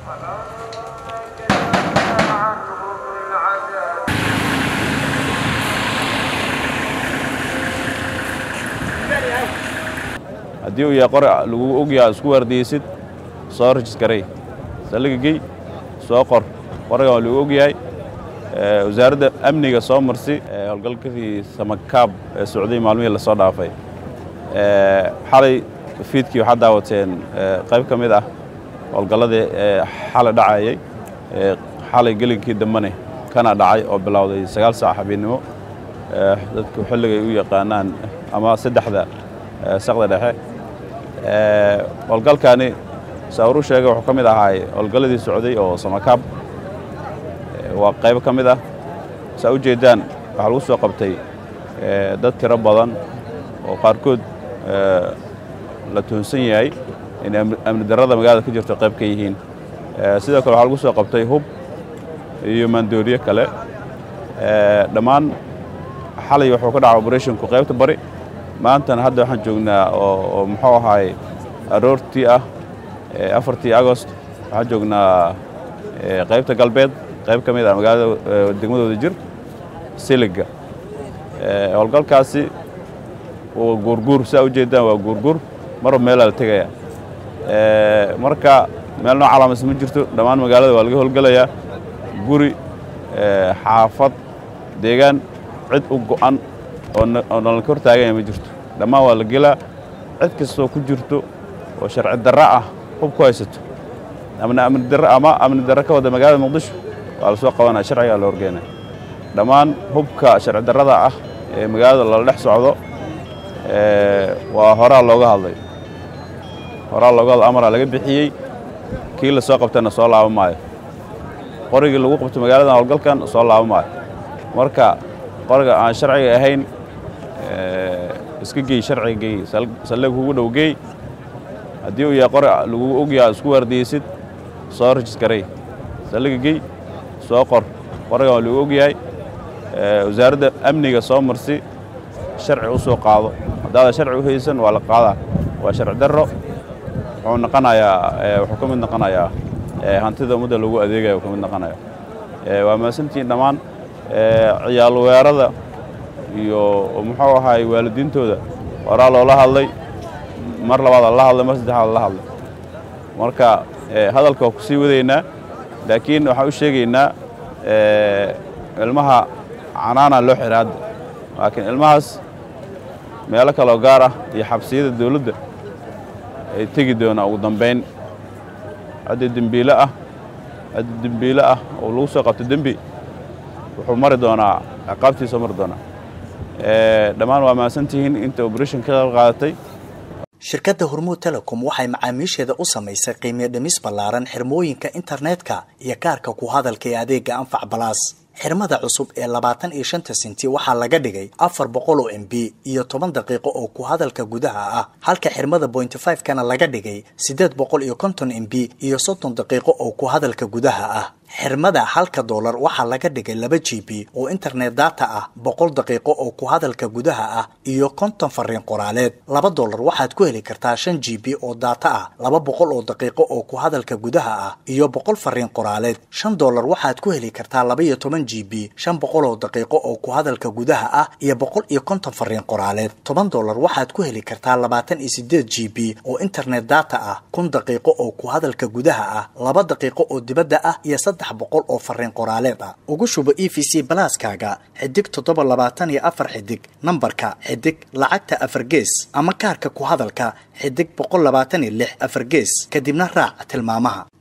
haddii uu yahay qori lagu ogyaha isku waardiyeysid soo rajiskarey saldhiga gey soo qor qorigan waa lagu ogyahay wasaaradda amniga soo marsi howlgalkadii samakaab ee socday maalmihii lasoo dhaafay xalay fiidkii waxaad daawateen qayb ka mid ah howlgalladii xalay dhacayay xalay gelinkii dambane kana dhacay oo bilowday sagaal saac habeennimo dadku xilligay u yaqaanaan ama saddexda saqda dhexe howlgalkani saawru sheega wuxuu ka mid ahaay howlgalladii socday oo samakaab waa qaybo ka mid ah saa u jeeddaan waxaa lagu soo qabtay dad tiro badan oo qaarkood la tuhunsan yahay inay amni darrada magaalada ka jirto qayb ka yihiin sidoo kale waxaa lagu soo qabtay hub iyo maandooriye kale dhammaan xalay wuxuu ka dhaca oberethonku qaybta bari maantana hadda waxaan joognaa oo muxuu ahaay aroortii ah afartii agost waxaan joognaa qaybta galbeed qayb ka mid ah magaalada degmadooda jir siliga howlgalkaasi waa guurguur saa u jeedaan waa guurguur marba meelaa la tegaya marka meel noo calaamaysa ma jirto dhammaan magaalada waa laga howlgelayaa guri xaafad deegaan cid u go'an oo nalanka hor taaganya ma jirto dhammaan waa la gelaa cid kastoo ku jirto oo sharci darra ah hub ku haysato ama amni darra ka wada magaalada muqdisho waa la soo qabanaya sharcigaa la horgeena dhammaan hubka sharci darrada ah ee magaalada lala dhex socdo waa horaa looga hadlay horaa looga hadlay amaraa laga bixiyey kii la soo qabtana soo laaba maayo qorigii lagu qabto magaaladan howlgalkan soo laaba maayo marka qoriga aan sharciga ahayn iska gey sharciga gey saldhig kugu dhow gey haddii uu yahay qori lagu ogyaha isku waardiyeysid soo rajiskarey saldhiga gey soo qor qorigan waa lagu ogyahay wasaaradda amniga soo marsi sharci u soo qaado haddaadan sharci u haysan waa la qaadaa waa sharci darro wuxuu noqonayaa wuxuu ka mid noqonayaa hantida ummadda lagu adeegaya uu ka mid noqonaya waa mahadsantihiin dhammaan ciyaal weerada iyo muxuu ahaay waalidiintooda horaa loola hadlay mar labaad la hadlay mar saddexaad la hadlay marka hadalka waa ku sii wadaynaa laakiin waxaan u sheegaynaa ilmaha canaana loo xira hadda laakiin ilmahaas meelo kaloo gaar ah iyo xabsiyada dawladda ay tegi doonaa ugu dambayn hadda dembiile ah hadda dembiile ah oo lagu soo qabto dembi wuxuu mari doonaa ciqaabtiisa mari doonaa dhammaan waa mahadsantihiin inta oberation ka qayb qaadatay shirkadda hormuud telecom waxay macaamiisheeda u samaysay qiimiyo dhimis ballaaran xirmooyinka internetka iyo kaarka ku hadalka ee adeega anfac balaas xirmada cusub ee labaatan iyo shanta sinti waxaa laga dhigay afar boqol oo m b iyo toban daqiiqo oo ku hadalka gudaha ah halka xirmada bointy five kana laga dhigay siddeed boqol iyo konton m b iyo soddon daqiiqo oo ku hadalka gudaha ah xirmada halka doolar waxaa laga dhigay laba g b oo internet data ah boqol daqiiqo oo ku hadalka gudaha ah iyo konton fariin qoraaleed laba doolar waxaad ku heli kartaa shan g b oo data ah laba boqol oo daqiiqo oo ku hadalka gudaha ah iyo boqol fariin qoraaleed shan doolar waxaad ku heli kartaa laba iyo toban g b shan boqol oo daqiiqo oo ku hadalka gudaha ah iyo boqol iyo konton fariin qoraaleed toban doolar waxaad ku heli kartaa labaatan iyo sideed g b oo internet data ah kun daqiiqo oo ku hadalka gudaha ah laba daqiiqo oo dibadda ah iyo saddex boqol oo fariin qoraaleed ah ugu shubo e v c balaaskaaga xidig toddoba labaatan iyo afar xidig nambarka xidig lacagta afar gees ama kaarka ku hadalka xidig boqol labaatan iyo lix afar gees kadibna raac tilmaamaha